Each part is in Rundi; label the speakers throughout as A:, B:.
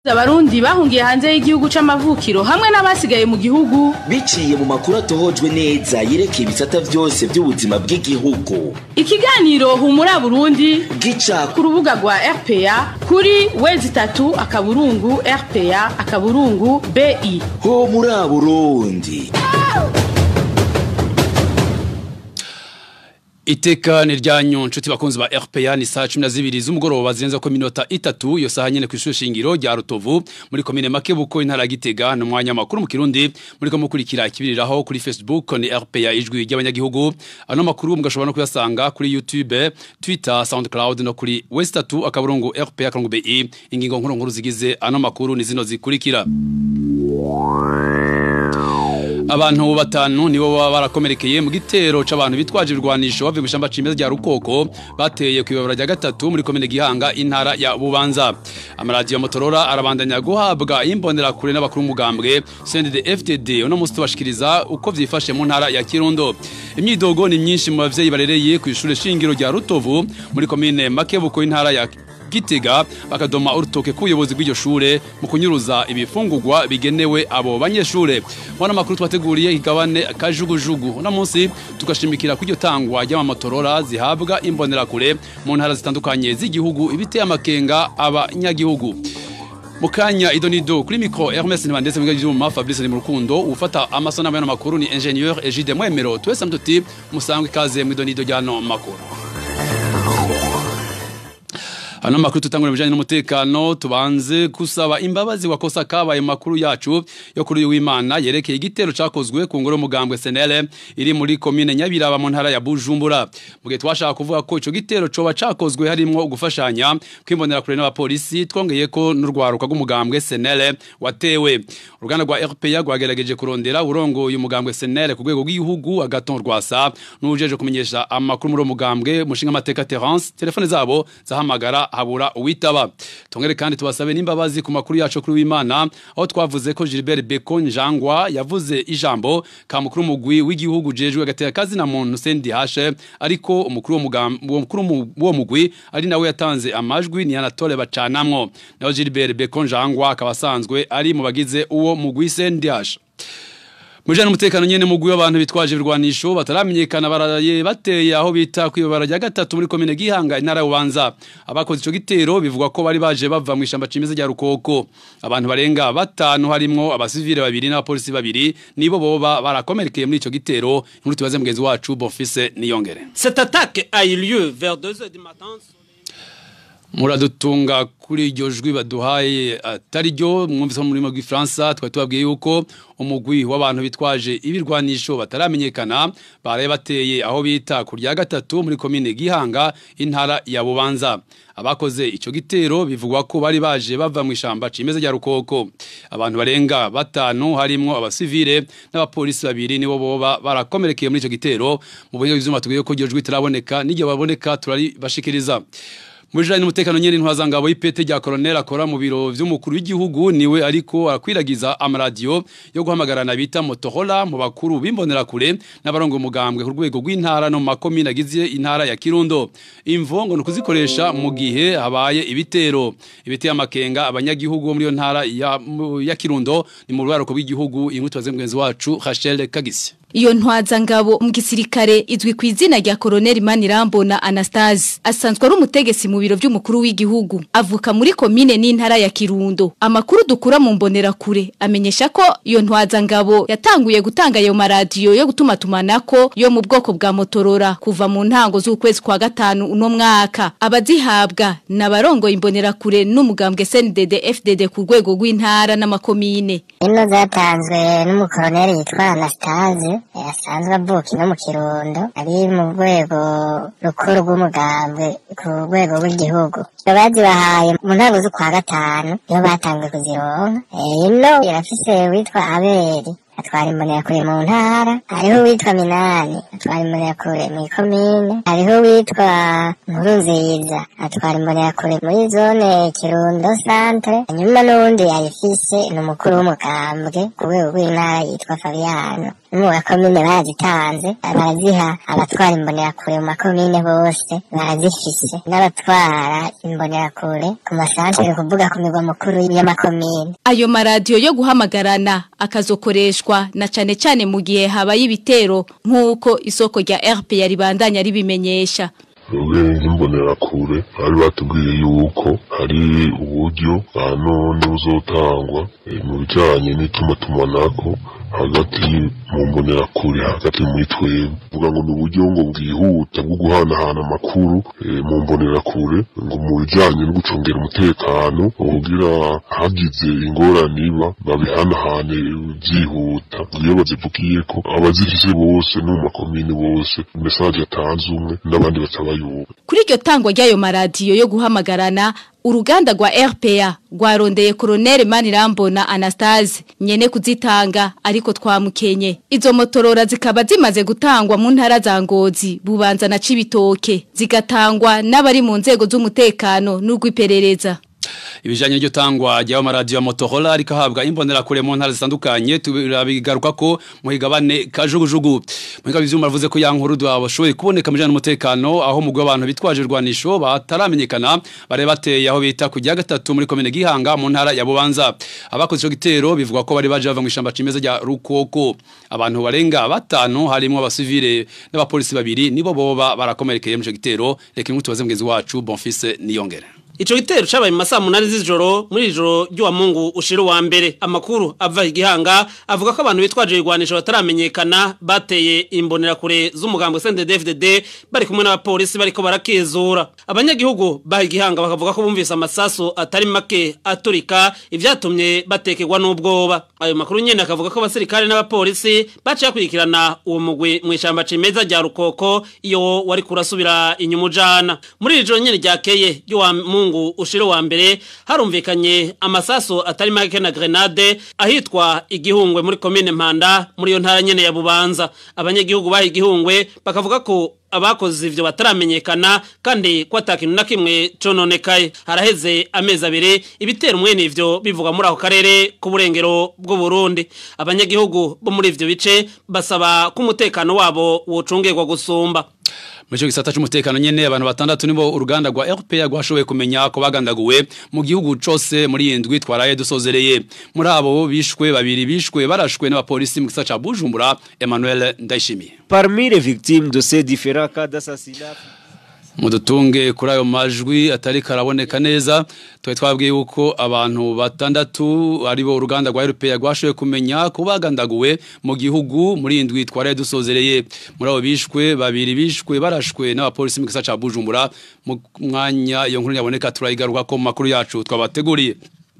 A: abarundi bahungiye hanze y'igihugu c'amavukiro hamwe n'abasigaye mu gihugu
B: biciye mu makuru atohojwe neza yerekeye ibisata vyose vy'ubuzima bw'igihugu
A: ikiganiro humura burundi
B: gica
A: ku rubuga rwa rpa kuri wezi itatu akaburungu rpa akaburungu bi
B: ho muri burundi
C: Iteka ni ryanyu nshuti bakunzi ba RPA ni saa 12 z'umugoroba zirenza ko minota itatu iyo saha nyene kw'ishure shingiro rya Rutovu muri komine Makebuko intara ya Gitega no mwanya makuru mu Kirundi muri ko mukurikira ikibiriraho kuri Facebook ni RPA ijwi ry'abanyagihugu ano makuru mugashobora no kuyasanga kuri YouTube Twitter SoundCloud no kuri Westatu akaburungu RPA kangu BI ingingo nkuru nkuru zigize ano makuru ni zino zikurikira abantu batanu nibo baba barakomerekeye mu gitero c'abantu bitwaje ibirwanisho bavuye mu shamba cimeza rya Rukoko bateye ku ibabara rya gatatu muri komine Gihanga intara ya Bubanza amaradiyo Motorola arabandanya guhabwa imbonera kure n'abakuru umugambwe CNDD FTD uno musi tubashikiriza uko vyifashe mu ntara ya Kirundo imyidogo ni myinshi mu bavyeyi barereye ku ishure shingiro rya Rutovu muri komine Makebuko intara ya Gitega bakadoma urutoke ku buyobozi bw'iryo shure mu kunyuruza ibifungurwa bigenewe abo banyeshure mwana makuru twateguriye igabane kajugujugu uno munsi tugashimikira ku iryo tangwa ry'amamotorora zihabwa imbonera kure mu ntara zitandukanye z'igihugu ibiteye amakenga abanyagihugu Mukanya idonido kuri mikro Hermes Nibandese mwiga juma Fabrice ni mu rukundo ufata amasona y'ano makuru ni ingénieur Egide Mwemero twese mtuti musangwe kaze mu idonido ry'ano makuru Hano makuru tutangura bijanye n'umutekano tubanze kusaba imbabazi wakosa kabaye makuru yacu yo kuri uyu w'Imana yerekeye igitero cakozwe ku ngoro mugambwe SNL iri muri commune Nyabiraba mu ntara ya Bujumbura mugihe twashaka kuvuga ko ico gitero coba cakozwe harimo ugufashanya kwimbonera kure n'abapolisi twongeye ko n'urwaruka rw'umugambwe SNL watewe uruganda rwa RPA rwagerageje kurondera urongo uyu mugambwe SNL ku rwego rw'igihugu agaton rwasa n'ujeje kumenyesha amakuru muri mugambwe mushinga amateka Terence telefone zabo zahamagara habura uwitaba tongere kandi tubasabe n'imbabazi ku makuru yacu kuri w'Imana aho twavuze ko Gilbert Beko Njangwa yavuze ijambo ka mukuru mugwi w'igihugu jejwe gateka kazi na muntu Sendi Hashe ariko umukuru wo mukuru wo mugwi ari nawe yatanze amajwi ni Anatole bacanamwo naho Gilbert Beko Njangwa akabasanzwe ari mu bagize uwo mugwi Sendi Hashe Mujana umutekano nyene mugwi w'abantu bitwaje ibirwanisho bataramenyekana baraye bateye aho bita kwibara rya gatatu muri komine Gihanga intara y'Ubanza abakoze ico gitero bivugwa ko bari baje bava mu ishamba cimeza rya Rukoko abantu barenga batanu harimwo abasivile babiri n'abapolisi babiri nibo boba barakomerekeye muri ico gitero inkuru tubaze mugenzi wacu Bonfise Niyongere
D: Cette attaque a eu lieu vers 2h du matin
C: muradutunga kuri iryo jwi baduhaye atari ryo mwumvise mu rurimi rw'ifaransa twari tubabwiye yuko umugwi w'abantu bitwaje ibirwanisho bataramenyekana baraye bateye aho bita ku rya gatatu muri komine gihanga intara ya bubanza abakoze ico gitero bivugwa ko bari baje bava mu ishamba cimeza rya rukoko abantu barenga batanu harimwo abasivile n'abapolisi babiri nibo boba barakomerekeye muri ico gitero mu buhinga bw'ivyuma tubwiye ko iryo jwi tiraboneka n'igihe baboneka turaribashikiriza Mujanye n'umutekano nyene ntwaza ngabo y'ipete rya colonel akora mu biro vy'umukuru w'igihugu niwe ariko akwiragiza amaradiyo yo guhamagarana bita Motorola mu bakuru bimbonera kure n'abarongo umugambwe ku rwego rw'intara no makomine agize intara ya Kirundo imvo ngo nukuzikoresha mu gihe habaye ibitero ibiteye amakenga abanyagihugu muri yo ntara ya, ya Kirundo ni mu rwaro rw'igihugu inkuru mugenzi wacu Rachel Kagisi
E: Iyo ntwaza ngabo mu gisirikare izwi ku izina rya Colonel Manirambona Anastase asanzwe ari umutegetsi mu biro vy'umukuru w'igihugu avuka muri komine n'intara ya Kirundo amakuru dukura mu mbonera kure amenyesha ko iyo ntwaza ngabo yatanguye gutanga ayo maradiyo yo gutuma tumanako yo mu bwoko bwa Motorola kuva mu ntango z'ukwezi kwa gatanu uno mwaka abazihabwa nabarongo imbonera kure n'umugambwe CNDD FDD ku rwego rw'intara n'amakomine
F: ino zatanzwe n'umukoloneli yitwa Anastase asanzwe avuka no mu kirundo ari mu rwego rukuru rw'umugambwe ku rwego rw'igihugu bazibahaye mu ntango z'ukwa gatanu niyo batanzwe kuzironka ino irafise witwa aberi atwara imbonerakure mu ntara hariho uwitwa minani atwara imbonerakure mu ikomine hariho uwitwa nkurunziza atwara imbonerakure muri zone kirundo santere hanyuma n'uwundi yayifise ni umukuru w'umugambwe ku rwego rw'intara yitwa fabiyano no mu makomine barazitanze baraziha abatwara imbonerakure mu makomine bose barazifise n'abatwara imbonerakure ku masantere kuvuga ku migwa mukuru y'amakomine
E: Ayo maradiyo yo guhamagarana akazokoreshwa na cane cane mu gihe habaye ibitero nk'uko isoko rya RPA ribandanya ribimenyesha.
G: ubwenge imbonerakure bari batubwiye yuko hari uburyo bwa none buzotangwa eh, mu bijanye n'itumatumanako hagati mu mbonerakure hagati muri twebwe vuga ngo ni uburyo ngo bwihuta bwo guhanahana amakuru eh, mu mbonerakure ngo mu bijanye no gucungera umutekano kugira hagize ingorane iba babihanahane byihuta iyo bazivugiye ko abazifise bose no mu makomini bose mesaje yatanze umwe n'abandi baca bayumva
E: Kuri iryo tangwa ry'ayo maradiyo yo guhamagarana uruganda rwa RPA rwarondeye Colonel Manirambona Anastase nyene kuzitanga ariko twamukenye izo motorora zikaba zimaze gutangwa mu ntara za Ngozi bubanza na Cibitoke zigatangwa n'abari mu nzego z'umutekano n'urw'iperereza
C: ibijanye n'iryo tangwa ry'ayo maradiyo ya Motorola ariko ahabwa imbonera kure mu ntara zitandukanye turabigaruka ko mu higabane kajugujugu mu higabane ivyuma bavuze ko ya nkuru dwabashoboye kuboneka mu bijanye n'umutekano aho mugwe abantu bitwaje irwanisho bataramenyekana bare bateye aho bita kujya gatatu muri komine Gihanga mu ntara ya Bubanza abakoze ico gitero bivuga ko bari baje bava mu ishamba cimeza rya Rukoko abantu barenga batanu harimo abasivile n'abapolisi babiri nibo boba barakomerekeye mu ico gitero reka inkuru tubaze mugezi wacu Bonfils Niyongere
D: Ico gitero cabaye mu masaa munani z'ijoro muri ijoro ry'uwa Mungu ushira wa mbere amakuru ava igihanga avuga ko abantu bitwaje igwanisho bataramenyekana bateye imbonera kure z'umugambwe CNDD-FDD bari kumwe n'abapolisi bariko barakizura abanyagihugu baha igihanga bakavuga ko bumvise amasasu atari make aturika ivyatumye batekerwa n'ubwoba ayo makuru nyene akavuga ko abasirikare n'abapolisi baciye kurikirana uwo mugwi mu ishamba cimeza rya Rukoko iyo wari kurasubira inyuma ujana muri ijoro nyene ryakeye ry'uwa Mungu mungu ushiro wa mbere harumvikanye amasaso atari make na grenade ahitwa igihungwe muri komine mpanda muri yo ntara nyene ya bubanza abanyagihugu baha igihungwe bakavuga ko abakoze ivyo bataramenyekana kandi ko atakintu na kimwe cononekaye haraheze amezi abiri ibitero mwene ivyo bivuga muri ako karere k'uburengero bw'u Burundi abanyagihugu bo muri ivyo bice basaba ko umutekano wabo wocungerwa gusumba
C: Mwisho gisata c'umutekano nyene abantu batandatu nibo uruganda rwa RPA rwashoboye kumenya ko bagandaguwe mu gihugu cose muri indwi twaraye dusozereye muri abo bishwe babiri bishwe barashwe n'abapolisi mu gisata ca Bujumbura Emmanuel Ndayishimiye
H: Parmi les victimes de ces différents cas d'assassinat
C: mudutunge kuri ayo majwi atari karaboneka neza twari twabwiye yuko abantu batandatu aribo uruganda rwa RPA rwashoboye kumenya ko bagandaguwe mu gihugu muri indwi twaraye dusozereye muri abo bishwe babiri bishwe barashwe n'abapolisi mu gisata ca Bujumbura mu mwanya iyo nkuru yaboneka turayigaruka ko mu makuru yacu twabateguriye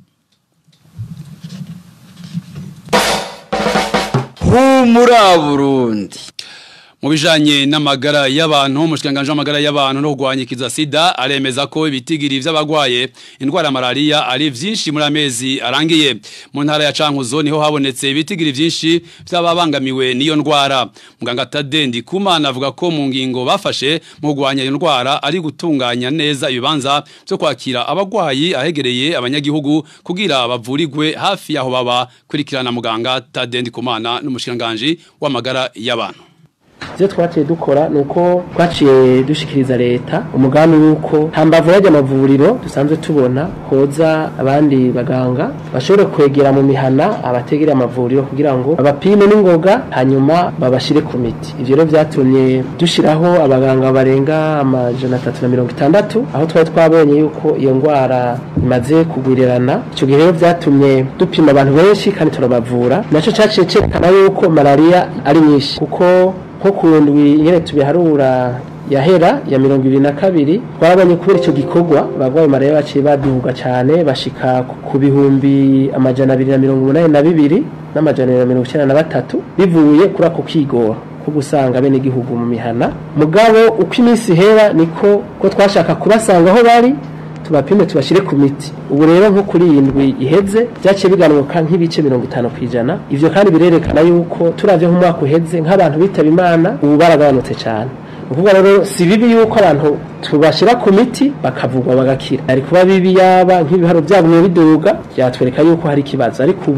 I: humura Burundi
C: mu bijanye n'amagara y'abantu umushikanganje w'amagara y'abantu no kugwanyikiza sida aremeza ko ibitigiri vy'abagwaye indwara ya malaria ari vyinshi muri amezi arangiye mu ntara ya Cankuzo niho habonetse ibitigiri vyinshi vy'ababangamiwe n'iyo ndwara muganga Tadendi Kumana avuga ko mu ngingo bafashe mu kugwanya iyo ndwara ari gutunganya neza ibibanza byo kwakira abagwayi ahegereye abanyagihugu kugira bavurirwe hafi yaho baba kurikirana muganga Tadendi Kumana n'umushikanganje w'amagara y'abantu
J: ivyo twaciye dukora nuko twaciye dushikiriza leta umugambi wuko hambavu y'ajya amavuriro dusanzwe tubona hoza abandi baganga bashobore kwegera mu mihana abategera amavuriro kugira ngo babapime n'ingoga hanyuma babashire ku miti ivyo rero vyatumye dushiraho abaganga barenga amajana atatu na mirongo itandatu aho twari twabonye yuko iyo ndwara imaze kugwirirana ico gihe rero vyatumye dupima abantu benshi kandi turabavura naco caciye cerekana yuko malaria ari nyinshi kuko nko ku ndwi nyene tubiharura yahera ya mirongo ibiri na kabiri twarabonye kubera icyo gikorwa abagwayi malaria baciye baduhuga cyane bashika ku bihumbi amajana abiri na mirongo umunani na bibiri n'amajana abiri na mirongo icyenda na batatu bivuye kuri ako kigora ko gusanga bene igihugu mu mihana mugabo uko iminsi ihera niko ko twashaka kubasanga aho bari tubapime tubashire ku miti ubu rero nko kuri iyi ndwi iheze byaciye biganuka nk'ibice mirongo itanu ku ijana ivyo kandi birerekana yuko turavye nk'umwaka uheze nk'abantu bitaba imana ubu baragabanutse cyane ukuvuga rero si bibi yuko abantu tubashira ku miti bakavugwa bagakira ari kuba bibi yaba nk'ibiharo byagumye biduga byatwereka yuko hari ikibazo ariko ubu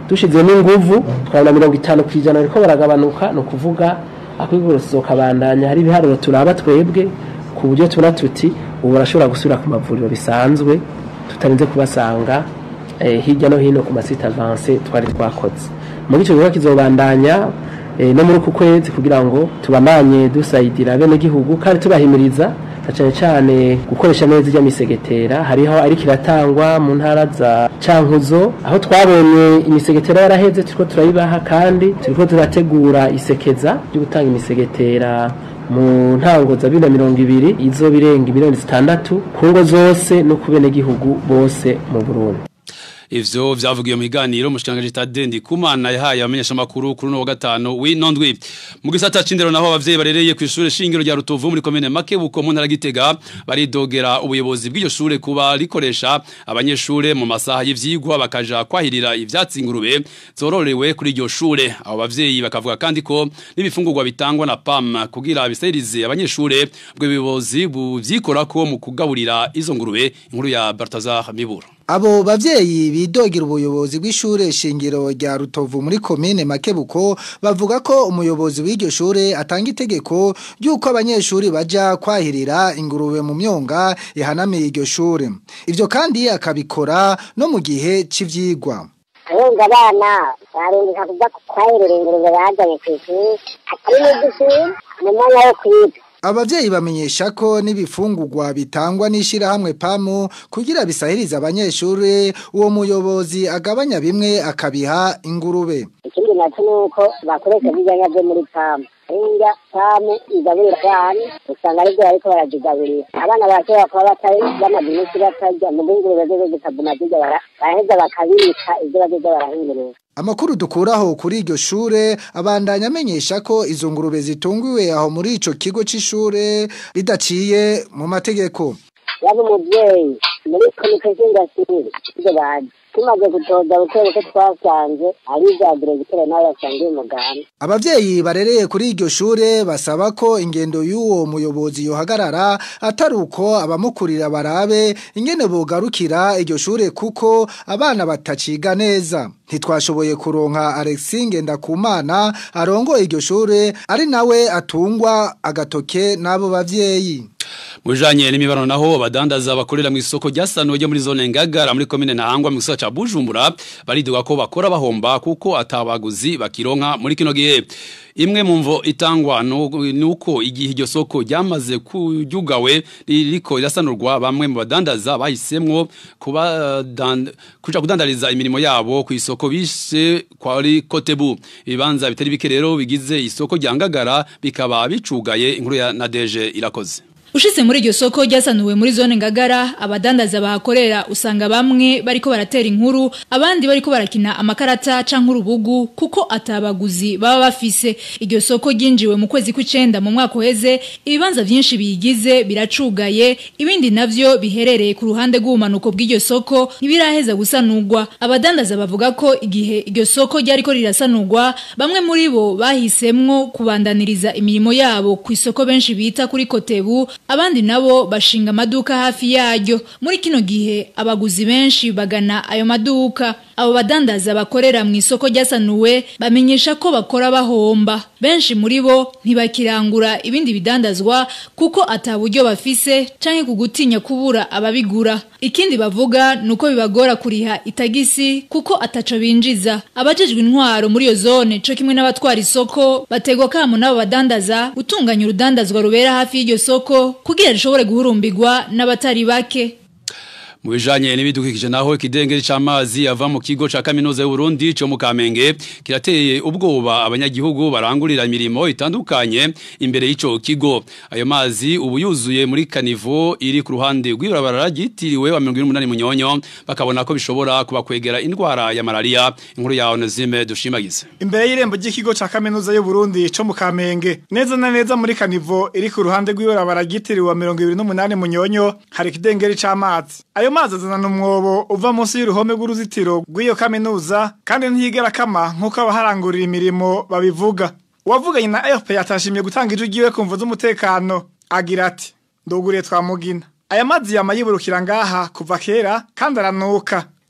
J: dushizemo inguvu twabona mirongo itanu ku ijana ariko baragabanuka ni ukuvuga akwigoroso kabandanya hari ibiharuro turaba twebwe ku buryo tubona tuti ubu barashobora gusubira ku mavuriro bisanzwe tutarinze kubasanga eh, hirya no hino ku masite avance twari twakoze muri icyo gikorwa kizobandanya eh, no muri uku kwezi kugira ngo tubamanye dusayidira bene gihugu kandi tubahimiriza na cyane cyane gukoresha neza ijya misegetera hariho ariko iratangwa mu ntara za cankuzo aho twabonye imisegetera yaraheze turiko turayibaha kandi turiko turategura isekeza ryo gutanga imisegetera mu ntango za bibiri na mirongo ibiri izo birenga miliyoni zitandatu ku ngo zose no ku benegihugu bose mu burundi
C: ivyo vyavugiye mu biganiro mushikanganje Tadendi Kumana yahaye abamenyesha makuru kuri no wa gatano w'inondwi mu gisata cindero naho abavyeyi barereye ku ishure shingiro rya Rutovu muri commune Makebuko mu ntara Gitega baridogera ubuyobozi bw'iryo shure kuba rikoresha abanyeshure mu masaha y'ivyigwa bakaja kwahirira ivyatsi ingurube zororewe kuri iryo shure abo bavyeyi bakavuga kandi ko n'ibifungurwa bitangwa na PAM kugira biserize abanyeshure bwo bibozi buvyikorako mu kugaburira izo ngurube inkuru ya Baltazar Miburo
K: Abo bavyeyi bidogera ubuyobozi bw'ishure shingiro rya Rutovu muri komine Makebuko bavuga ko umuyobozi w'iryo shure atanga itegeko ry'uko abanyeshuri baja kwahirira ingurube mu myonga ihanamiye iryo shure. Ivyo kandi akabikora no mu gihe c'ivyigwa.
F: abenga abana barindika kuja kwahirira ingurube bazanye kw'ishuri atari n'igisi mu mwanya wo kwiga
K: Abavyeyi bamenyesha ko n'ibifungurwa bitangwa n'ishirahamwe PAMU kugira bisahiriza abanyeshuri uwo muyobozi agabanya bimwe akabiha ingurube.
F: ikindi naco nuko bakoresha bijyanya byo muri pamu indya pamu igaburira abana usanga aribyo bariko barazigaburira abana bashobora kuba batari bamaze iminsi batarya mu ingurube zo zikaguma zirya bara- baraheza bakabika ivyo bazoza barahingurura
K: Amakuru dukuraho kuri iryo shure abandanya amenyesha ko izo ngurube zitungiwe aho muri ico kigo c'ishure ridaciye mu mategeko.
F: yaba umuvyeyi muri komite z'indasiri ivyo bazi tumaze gutoza buke buke twasanze ari ivya diregiteri nawe yasangiye umuganda
K: Abavyeyi barereye kuri iryo shure basaba ko ingendo y'uwo muyobozi yohagarara atari uko abamukurira barabe ingene bogarukira iryo shure kuko abana bataciga neza. Ntitwashoboye kuronka Alexis Ngendakumana arongoye iryo shure ari nawe atungwa agatoke n'abo bavyeyi.
C: Mujanye n'imibano naho abadandaza bakorera mu isoko ryasanuwe ryo muri zone ngagara muri komine Ntahangwa mu gisagara ca Bujumbura baridoga ko bakora bahomba kuko atabaguzi bakironka muri kino gihe imwe mu mvo itangwa nu- nuko igihe iryo soko ryamaze kujugawe ririko rirasanurwa bamwe mu badandaza bahisemwo kuba dan- kuja kudandariza imirimo yabo ku isoko bishe kwari Kotebu ibibanza bitari bike rero bigize isoko rya ngagara bikaba bicugaye inkuru ya Nadeje irakoze
L: Ushitse muri iryo soko ryasanuwe muri zone ngagara abadandaza bahakorera usanga bamwe bariko baratera inkuru abandi bariko barakina amakarata canke urubugu kuko atabaguzi baba bafise iryo soko ryinjiwe mu kwezi kw'icenda mu mwaka uheze ibibanza vyinshi biyigize biracugaye ibindi navyo biherereye ku ruhande rw'ubumanuko bw'iryo soko ntibiraheza gusanurwa abadandaza bavuga ko igihe iryo soko ryariko rirasanurwa bamwe muri bo bahisemwo kubandaniriza imirimo yabo ku isoko benshi bita kuri kotebu abandi nabo bashinga amaduka hafi yaryo muri kino gihe abaguzi benshi bagana ayo maduka abo badandaza bakorera mu isoko ryasanuwe bamenyesha ko bakora bahomba benshi muri bo ntibakirangura ibindi bidandazwa kuko ataburyo bafise canke kugutinya kubura ababigura ikindi bavuga nuko bibagora kuriha itagisi kuko ataco binjiza abajejwe intwaro muri iyo zone co kimwe n'abatwara isoko bategwa kamo n'abo badandaza gutunganya urudandazwa rubera hafi y'iryo soko kugira rishobore guhurumbirwa n'abatari bake
C: mu bijanye n'ibidukikije naho ikidengeri c'amazi ava mu kigo ca kaminuza y'u Burundi cyo mu Kamenge kirateye ubwoba abanyagihugu barangurira imirimo itandukanye imbere y'ico kigo ayo mazi ubu yuzuye muri kanivo iri ku ruhande rw'ibarabara ryitiriwe wa 28 munyonyo bakabona ko bishobora kubakwegera indwara ya malaria inkuru ya Onezime dushimagize
M: Imbere y'irembo ry'ikigo ca kaminuza y'u Burundi co mu Kamenge neza na neza muri kanivo iri ku ruhande rw'ibarabara ryitiriwe wa 28 munyonyo hari ikidengeri c'amazi ayo mazi azana umwobo uva munsi y'uruhome rw'uruzitiro rw'iyo kaminuza kandi ntiyigera kama nk'uko abaharangurira imirimo babivuga uwavuganye na RP yatashimye gutanga ijwi ryiwe ku mvu z'umutekano agira ati nduguriye twamugina aya mazi yama yiburukira ngaha kuva kera kandi aranuka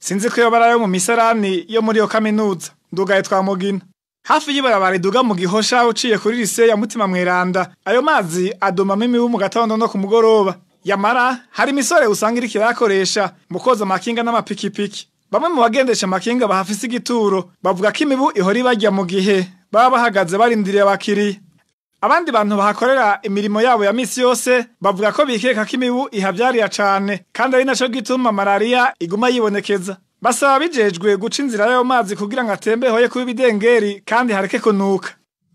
M: sinzi ko yobara yo mu misarani yo muri iyo kaminuza ndugaye twa mugina hafi y'ibarabara riduga mu gihosha uciye kuri lise ya mutima mweranda ayo mazi adomamo imibu mu gatondo no ku mugoroba yamara hari imisore usanga iriko irayakoresha mu koza amakinga n'amapikipiki bamwe mu bagendesha amakinga bahafise igituro bavuga ko imibu ihora ibarya mu gihe baba bahagaze barindiriye abakiriya abandi bantu bahakorera imirimo yabo ya misi yose bavuga ko bikeka ko imibu ihavyarira cane kandi ari naco gituma malariya iguma yibonekeza basaba bijejwe guca inzira y'ayo mazi kugira ngo atembe hoye kuba ibidengeri kandi hareke kunuka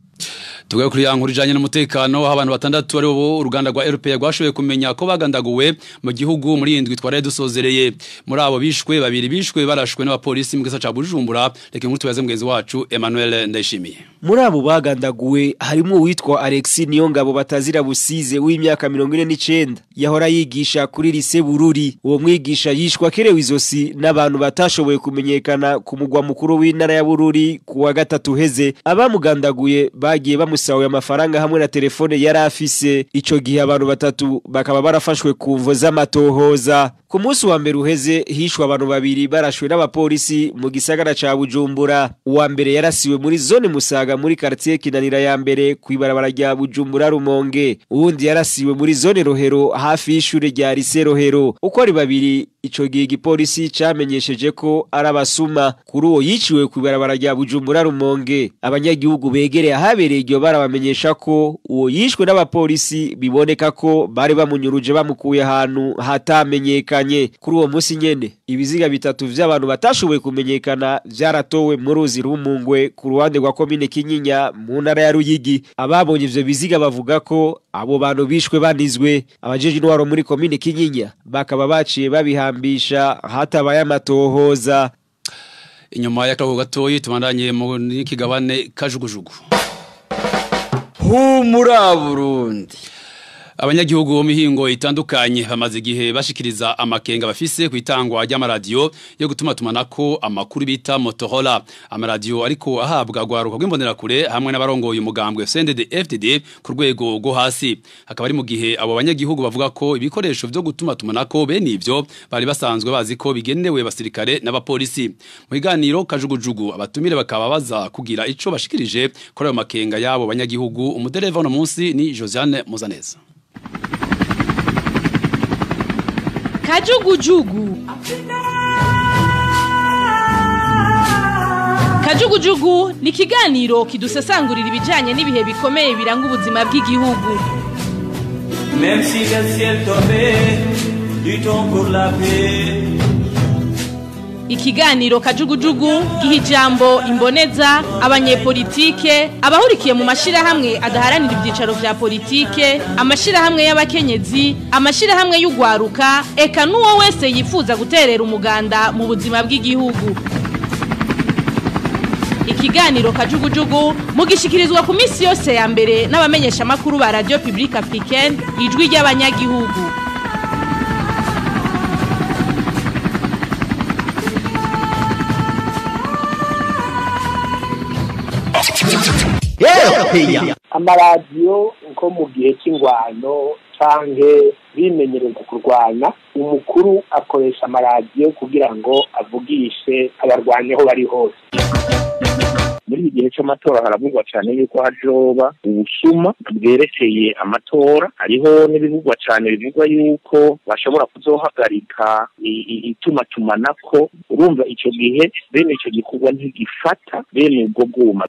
C: Tugaye kuri yankuru ijanye n'umutekano aho abantu batandatu ari bo uruganda rwa RPA rwashoboye kumenya ko bagandaguwe mu gihugu muri indwi twaraye dusozereye muri abo bishwe babiri bishwe barashwe n'abapolisi mu gisa ca Bujumbura reka inkuru tubaze mugenzi wacu Emmanuel Ndayishimiye
H: muri abo bagandaguwe harimo uwitwa Alexis Niyongabo batazira busize w'imyaka 49 yahora yigisha kuri lise Bururi uwo mwigisha yishwa kerewe izosi n'abantu batashoboye kumenyekana ku mugwa mukuru w'intara ya Bururi kuwa gatatu heze abamugandaguye bagiye bamusawe amafaranga hamwe na telefone yari afise ico gihe abantu batatu bakaba barafashwe ku mvo z'amatohoza ku munsi wa mbere uheze hishwe abantu babiri barashwe n'abapolisi mu gisagara ca Bujumbura uwa mbere yarasiwe muri zone Musaga muri quartier Kinanira ya mbere kwibarabara rya Bujumbura Rumonge uwundi yarasiwe muri zone Rohero hafi y'ishure rya Lycée Rohero uko ari babiri ico gihe igipolisi camenyesheje ko ari abasuma kuri uwo yiciwe kwibarabara rya Bujumbura Rumonge abanyagihugu begereye ahabereye iryo barabamenyesha ko uwo yishwe n'abapolisi biboneka ko bari bamunyuruje bamukuye ahantu hatamenyekanye kuri uwo munsi nyene ibiziga bitatu vy'abantu batashoboye kumenyekana vyaratowe mu ruzi rumungwe ku ruhande rwa komine Kinyinya mu ntara ya Ruyigi ababonye ivyo biziga bavuga ko abo bantu bishwe banizwe abajeje intwaro muri komine Kinyinya bakaba baciye babihambisha hatabaye amatohoza
C: inyuma y'akago gatoyi tubandanye mu kigabane kajugujugu
I: humura Burundi
C: abanyagihugu bo mihingo itandukanye bamaze igihe bashikiriza amakenga bafise kwitangwa ry'amaradiyo yo gutuma tumanako amakuru bita Motorola amaradiyo ariko ahabwa gwaruka rw'imbonera kure hamwe n'abarongoye umugambwe CNDD FDD ku rwego rwo hasi hakaba ari mu gihe abo banyagihugu bavuga ko ibikoresho byo gutuma tumanako bene ivyo bari basanzwe bazi ko bigenewe basirikare n'abapolisi mu biganiro kajugujugu abatumire bakaba baza kugira ico bashikirije kuri ayo makenga yabo banyagihugu umudereva no munsi ni Josiane Muzaneza
A: kajugujugu kajugujugu ni ikiganiro kidusesangurira ibijyanye n'ibihe bikomeye biranga ubuzima bw'igihugu
N: Même si le ciel tombait, luttons pour la paix.
A: ikiganiro kajugujugu giha ijambo imboneza abanyepolitike abahurikiye mu mashyirahamwe adaharanira ibyicaro vya politike amashyirahamwe y'abakenyezi amashyirahamwe y'ugwaruka eka n'uwo wese yifuza guterera umuganda mu buzima bw'igihugu ikiganiro kajugujugu mugishikirizwa ku minsi yose ya mbere n'abamenyeshamakuru ba radio publique africaine ijwi ry'abanyagihugu
O: amaradiyo nko mu gihe cy'ingwano canke bimenyereza kurwana umukuru akoresha amaradiyo kugira ngo avugishe abarwanyi aho bari hose muri iki gihe cy'amatora haravugwa cyane yuko hajoba ubusuma bwerekeye amatora hariho n'ibivugwa cyane bivugwa yuko bashobora kuzohagarika itumatumanako urumva icyo gihe bene icyo gikorwa ntigifata bene ubwo bwuma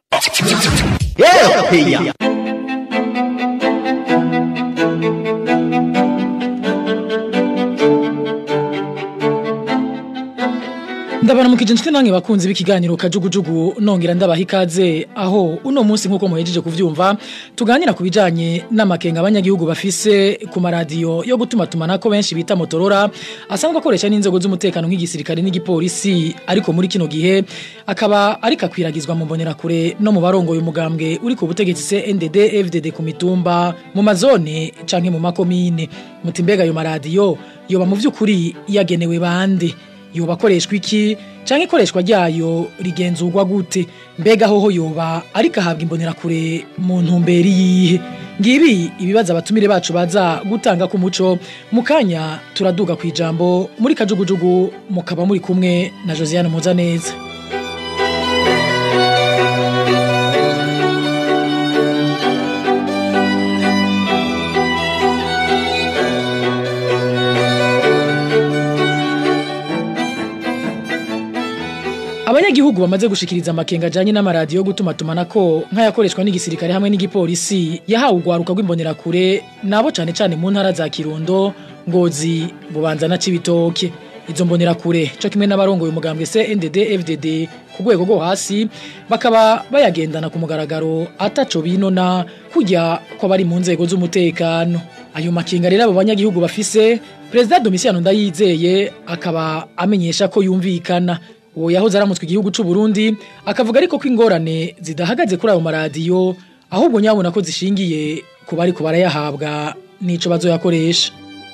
P: ndabaramukije inshuti namwe bakunzi b'ikiganiro kajugujugu nongera ndabaha ikaze aho uno munsi nk'uko muhejeje kuvyumva tuganira ku bijanye n'amakenga abanyagihugu bafise ku maradiyo yo gutuma tumanako benshi bita motorora asanzwe akoresha n'inzego z'umutekano nk'igisirikare n'igipolisi ariko muri kino gihe akaba ariko akwiragizwa mu mbonerakure no mu barongoye umugambwe uri ku butegetsi CNDD FDD ku mitumba mu mazone canke mu makomine muti mbega ayo maradiyo yoba mu vy'ukuri yagenewe bande yoba akoreshwa iki canke ikoreshwa ryayo rigenzurwa gute mbega hoho yoba ariko ahabwa imbonerakure mu ntumbero yihe ngibi ibibazo abatumire bacu baza gutanga ku muco mu kanya turaduga ku ijambo muri kajugujugu mukaba muri kumwe na Josiane Muzaneza abanyagihugu bamaze gushikiriza amakenga ajanye n'amaradiyo yo gutuma tumanako nk'ayakoreshwa n'igisirikare hamwe n'igipolisi yahawe urwaruka rw'imbonerakure nabo cane cane mu ntara za Kirundo Ngozi Bubanza na Cibitoke izo mbonerakure co kimwe n'abarongoye umugambwe CNDD FDD ku rwego rwo hasi bakaba bayagendana ku mugaragaro ataco binona kujya ko bari mu nzego z'umutekano ayo makenga rero abo banyagihugu bafise Perezida Domitiano Ndayizeye akaba amenyesha ko yumvikana uwo yahoze aramutswe igihugu c'u Burundi akavuga ariko ko ingorane zidahagaze kuri ayo maradiyo ahubwo nyabona ko zishingiye ku bari ku barayahabwa n'ico bazoyakoresha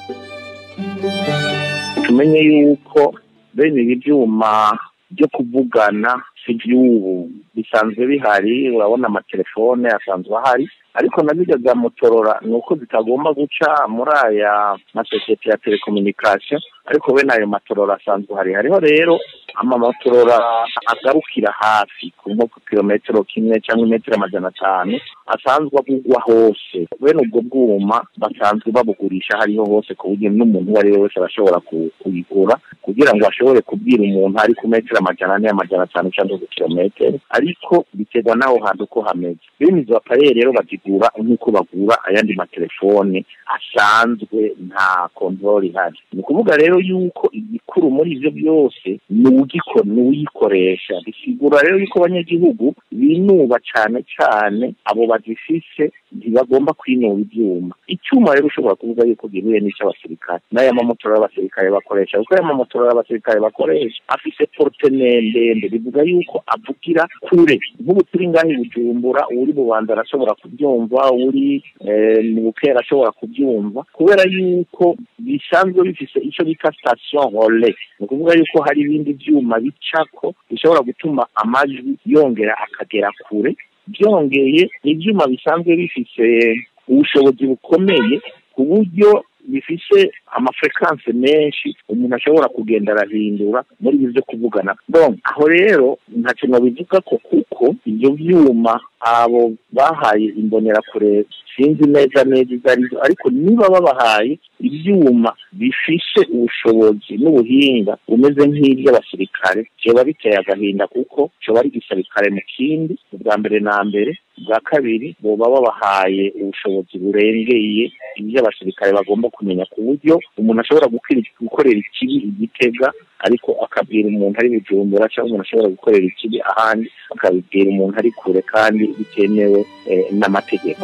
Q: tumenye yuko bene ibi byuma byo kuvugana si iby'ubu bisanzwe bihari urabona amatelefone asanzwe ahari ariko na bijya bya motorora ni uko zitagomba guca muri aya masosiyete ya telekomunikasiyo ariko bene ayo matorora asanzwe hari hariho rero amamotorora agarukira hafi ku nko ku kilometero kimwe cyangwa imetero amajana atanu asanzwe avugwa hose bene ubwo bwuma basanzwe babugurisha hariho hose ku buryo n'umuntu uwo ari we wese arashobora kuyigura kugira ngo ashobore kubwira umuntu ari ku metero amajana ane amajana atanu cyangwa ku kilometero ariko biterwa n'aho hantu uko hameze bene izo apareye rero bazigura nk'uko bagura ayandi matelefone asanzwe nta kontorori ihari ni ukuvuga rero yuko igikuru muri ibyo byose ni ugikora ni uyikoresha bisigura rero yuko abanyagihugu binuba cyane cyane abo bagifise ntibagomba kwinuba ibyuma icyuma rero ushobora kuvuga yuko gihuye n'icy'abasirikare n'aya mamotora y'abasirikare bakoresha kuko aya mamotora y'abasirikare bakoresha afise porute ndende bivuga yuko avugira kure nk'ubu turi ngaho i bujumbura uri bubanza arashobora kubyumva uri mu bukera ashobora kubyumva kubera yuko bisanzwe bifise icyo bita station role ni ukuvuga yuko hari ibindi byuma bicako bishobora gutuma amajwi yongera akagera kure byongeye ibyuma bisanzwe bifise ubushobozi bukomeye ku buryo bifise amafrekanse menshi umuntu ashobora kugenda arahindura muri ibi byo kuvugana donc aho rero nta kintu bivuga ko kuko ibyo byuma abo bahaye imbonerakure sinzi neza neza ibyo ari byo ariko niba babahaye ibyuma bifishe ubushobozi n'ubuhinga bumeze nk'iby'abasirikare kiba biteye agahinda kuko kiba ari igisirikare mu kindi ubwa mbere na mbere bwa kabiri boba babahaye ubushobozi burengeye iby'abasirikare bagomba kumenya ku buryo umuntu ashobora gukorera ikibi igitega ariko akabwira umuntu ari bujumbura cyangwa umuntu ashobora gukorera ikibi ahandi akabibwira umuntu ari kure kandi bitemewe n'amategeko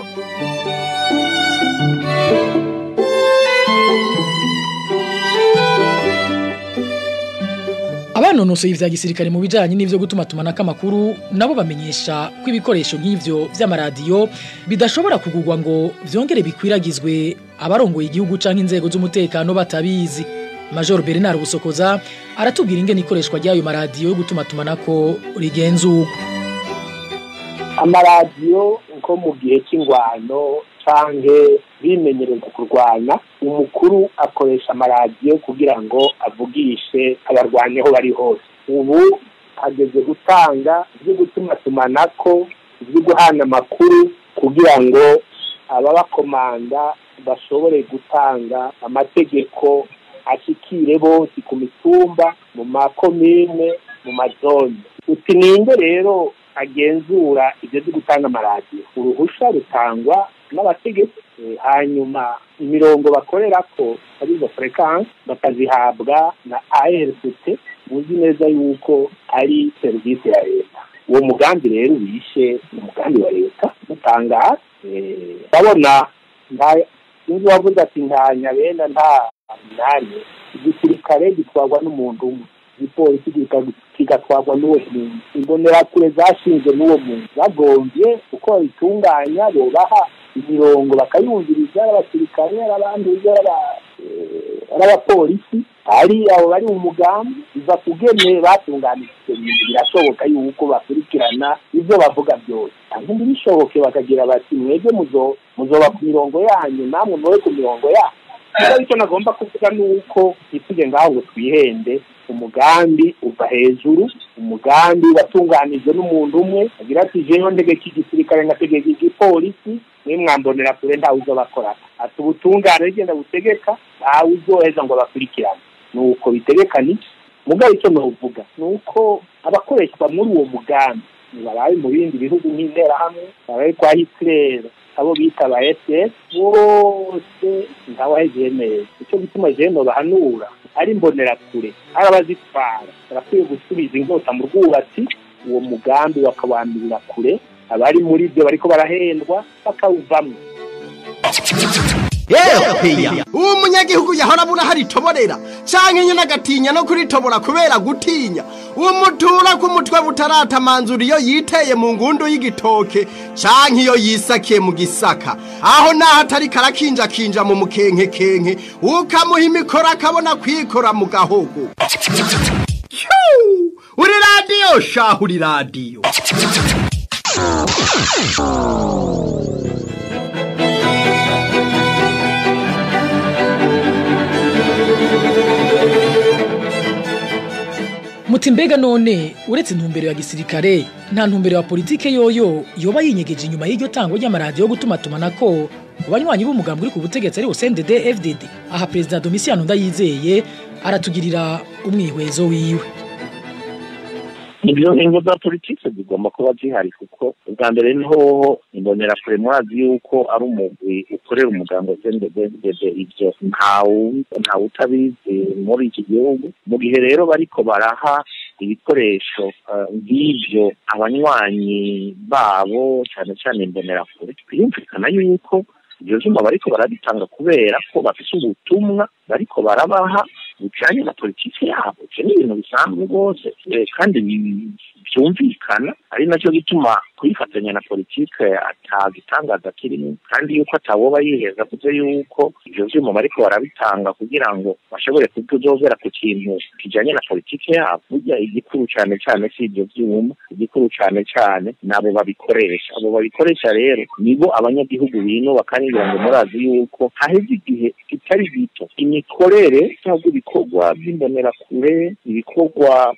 P: abanonosoye ivya gisirikare mu bijanye n'ivyo gutuma tumanako amakuru nabo bamenyesha ko ibikoresho nk'ivyo vy'amaradiyo bidashobora kugurwa ngo vyongere bikwiragizwe abarongoye igihugu canke inzego z'umutekano batabizi Major Bernard Busokoza aratubwira ingene ikoreshwa ry'ayo maradiyo yo gutuma tumanako rigenzurwa
O: amaradiyo nko mu gihe cy'ingwano canke bimenyereza kurwana umukuru akoresha amaradiyo kugira ngo avugishe abarwanyi aho bari hose ubu hageze gutanga ibyo gutuma tumanako ibyo guhana amakuru kugira ngo ababakomanda bashobore gutanga amategeko ashikire bose ku mitumba mu makomine mu mazone uti ninde rero agenzura ibyo byo gutanga amaradiyo uruhushya rutangwa n'abategetsi hanyuma imirongo bakorera ko ari izo frequence bakazihabwa na ARCT muzi neza yuko ari serivisi ya leta uwo mugambi rero wishe ni umugambi wa leta mutangaza ndabona sinzi wavuze ati nta nyabenda nta minani igisirikare gitwarwa n'umuntu umwe igipolisi kigatwarwa n'uwo muntu imbonerakure zashinzwe n'uwo muntu bagombye uko babitunganya bobaha imirongo bakayumviriza ari abasirikare ari abandi ari abapolisi ari abo bari mu mugambi biva kugene batunganije ivyo bintu birashoboka yuko bakurikirana ivyo bavuga byose kandi ntibishoboke bakagira bati mwebwe muzo muzoba ku mirongo yanyu namwe mube ku mirongo yanyu rero icyo nagomba kuvuga ni uko ntitujye ngaho ngo twihende umugambi uva hejuru umugambi watunganijwe n'umuntu umwe agira ati jewe ndegeka igisirikare ngategeka igipolisi nimwambonera kure ntawe uzobakorana ati ubutungane rigenda butegeka ntawe uzoheza ngo bakurikirane ni uko bitegekana iki mugabo icyo novuga ni uko abakoreshwa muri uwo mugambi barabe mu bindi bihugu nk'interahamwe barabe kwa hitler abo bita ba ss bose ntawahegeye neza icyo gituma jeno bahanura ari imbonerakure ari abazitwara barakwiye gusubiza inkota mu rwubatsi uwo mugambi bakawamirira kure abari muri byo bariko barahendwa bakawuvamwo
R: yewe uwo munyagihugu yahora abura hari itoborera canke nyene agatinya no kuritobora kubera gutinya uwo mutura ku mutwe butaratamanzura iyo yiteye mu ngundu y'igitoke canke iyo yisakiye mu gisaka aho naho atari karakinjakinja mu mukenkekenke ukamuha imikoro akabona kwikora mu gahogo Hyuu! uri radiyo shahu uri radiyo
P: muti mbega none uretse intumbero ya gisirikare nta ntumbero ya politike yoyo yoba yinyegeje inyuma y'iryo tango ry'amaradiyo yo gutuma tumanako ku banywanyi b'umugambi uri ku butegetsi ari CNDD FDD aha perezida Domitiano Ndayizeye aratugirira umwihwezo wiwe
Q: ibyo ingo za politiki zigomba kuba zihari kuko ubwa mbere ni hoho imbonera kure mwazi yuko ari umugwi ukorera umuganga sendededede ibyo ntawe ntawe utabizi muri iki gihugu mu gihe rero bariko baraha ibikoresho eh, nk'ibyo abanywanyi babo cyane cyane imbonera kure birumvikana yuko ibyo vyuma bariko barabitanga kubera ko bafise ubutumwa bariko barabaha bujanye na politiki yabo ivyo ni ibintu bisanzwe rwose eh, kandi bi- byumvikana ari nacyo gituma kuyifatanya na politike atagitangaza kirimo kandi yuko atawoba yiheza kuko yuko ivyo vyuma bariko barabitanga kugira ngo bashobore kutuzovera ku kintu kijanye na politike yabo burya igikuru cane cane si ivyo vyuma igikuru cane cane nabo babikoresha abo babikoresha rero nibo abanyagihugu bino bakangira ngo murazi yuko haheze igihe kitari gito imikorere cyangwa ibikorwa by'imbonerakure ibikorwa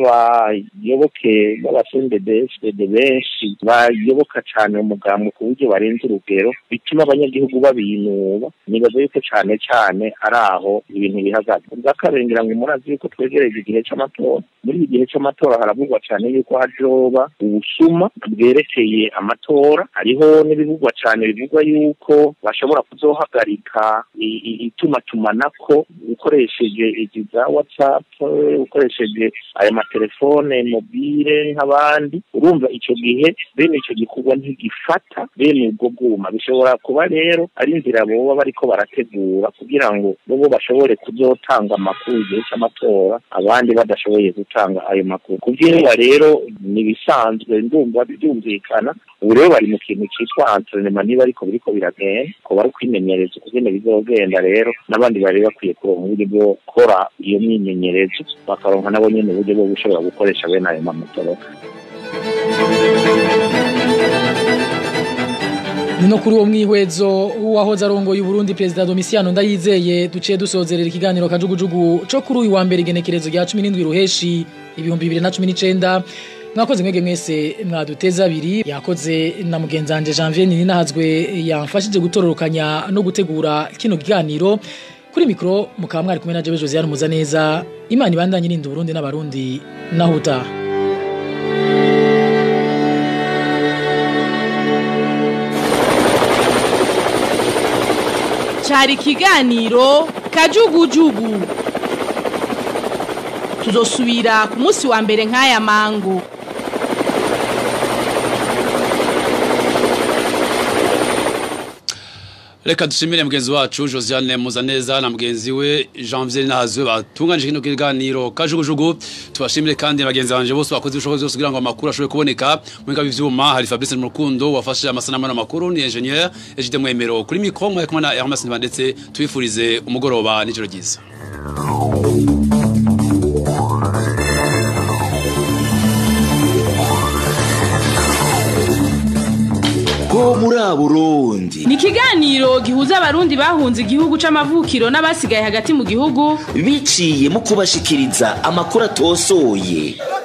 Q: by'abayoboke b'abasendedeside benshi bayoboka cyane umugambo ku buryo barenze urugero bituma abanyagihugu babinuba nibaza yuko cyane cyane ari aho ibintu bihagaze ubwa kabiri ngira ngo murazi yuko twegereje igihe cy'amatora muri iki gihe cy'amatora haravugwa cyane yuko hajoba ubusuma bwerekeye amatora hariho n'ibivugwa cyane bivugwa yuko bashobora kuzohagarika i- i- itumatumanako ukoresheje izi za whatsapp ukoresheje aya matelefone mobile nk'abandi urumva icyo gihe bene icyo gikorwa ntigifata bene ubwo bwuma bishobora kuba rero ari inzira boba bariko barategura kugira ngo bobo bashobore kuzotanga amakuru igihe cy'amatora abandi badashoboye gutanga ayo makuru kubyinwa rero ni ibisanzwe ndumva byumvikana ubu rero bari mu kintu cyitwa entrenema niba ariko biriko biragenda ko bari kwimenyereza ukugene bizogenda rero n'abandi bari bakwiye kuronka uburyo bwo gukora iyo myimenyerezo bakaronka nabo nyene uburyo bwo gushobora gukoresha bene ayo mamotoroka
P: ni no kuri uwo mwihwezo w'uwahoze arongoye Burundi perezida Domitiano Ndayizeye duciye dusozerera ikiganiro kajugujugu co kuri uyu wa mbere igenekerezo rya 17 ruheshi ibihumbi 2019 mwakoze mwege mwese mwaduteza abiri yakoze na mugenzi wanje Janvier Ninahazwe yamfashije gutororokanya no gutegura kino kiganiro kuri mikro mukaba mwari kumwe na Jewe Josiane Muzaneza Imana ibandanye irinda Burundi n'abarundi naho utaha
A: cyari ikiganiro kajugujugu tuzosubira ku munsi wa mbere nk'aya mango
C: Reka dushimire mugenzi wacu Josiane Muzaneza na mugenzi we Janvier Nahazwe batunganije kino kiganiro kajugujugu tubashimire kandi bagenzi banje bose bakoze ubushobozi bose kugira ngo amakuru ashobore kuboneka mu ngabo ivyuma hari Fabrice Murukundo wafashe amasanamu n'amakuru ni engineer Ejide Mwemero kuri micro mwe kumwe na Hermes ndetse twifurize umugoroba n'ijoro ryiza
B: ho muri Burundi
A: ni ikiganiro gihuza abarundi bahunze igihugu c'amavukiro n'abasigaye hagati mu gihugu
B: biciye mu kubashikiriza amakuru atosoye